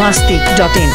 masti.in.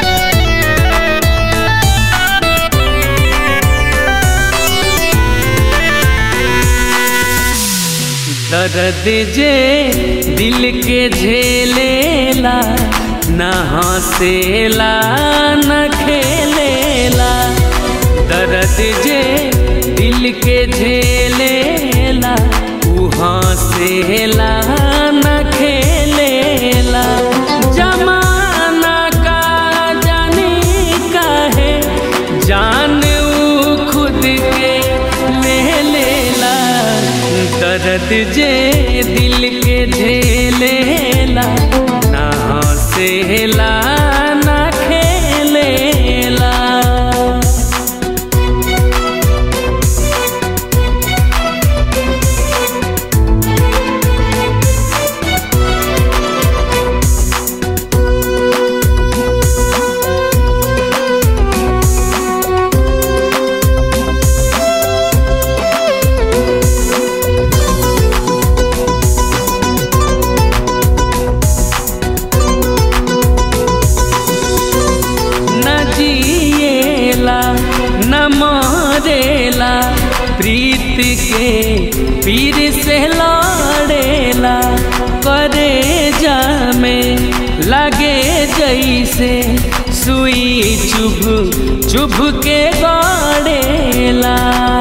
दर्द जे दिल के झेलेला न हंसेला न खेलेला दर्द जे दिल के झेलेला उ हंसेला न खेलेला जमाना का जाने का है जान उ खुद के ले लेला दर्द जे दिल के झेलेला ना हंसेला ना खेलेला न जिएला न मरेला प्रीत के पीर से लड़ेला करे जामे लगे जैसे सुई चुभ चुभ के गड़ेला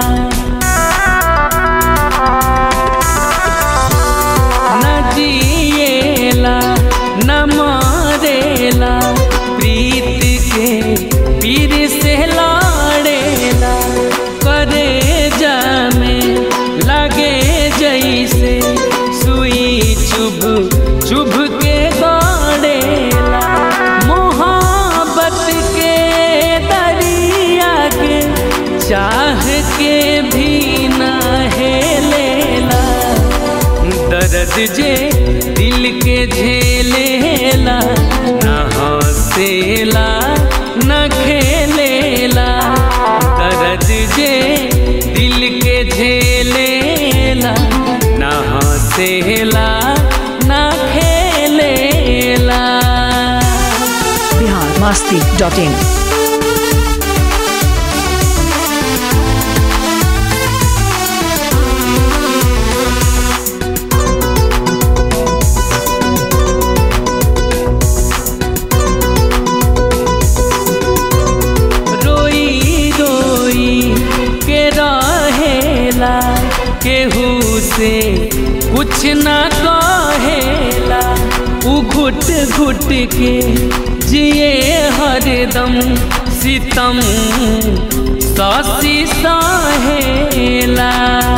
न जिएला न मरेला प्रीत के पीर से लड़ेला करे जामे लगे जैसे सुई चुभ चुभ के गड़ेला मोहब्बत के दरिया के चाह के भी न हेलेला दर्द जे दिल के झेलेला न हंसेला न खेलेला दर्द जे दिल के झेलेला न हंसेला न खेलेला Bihar masti.in. रोई रोई के रहेला केहू से कुछ ना कहेला उ घुट घुट के जिए हरदम सितम ससी सहेला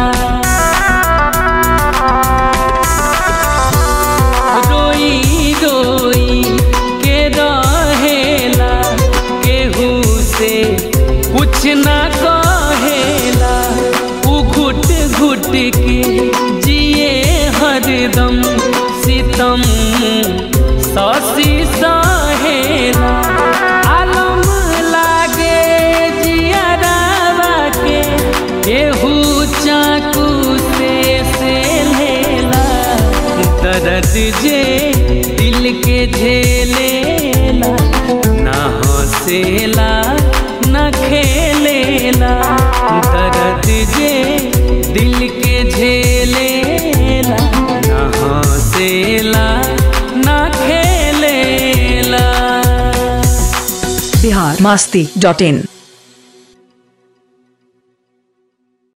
रोई रोई के रहेला केहू से कुछ ना कहेला उ घुट घुट के जिए हरदम सितम ससी सहेला आलम लागे जियरावा के केहू चाकू से से लेला दर्द जे दिल के झेलेला ना हंसेला ना खेलेला दर्द जे दिल के झेलेला ना हंसेला ना खेलेला Bihar masti.in.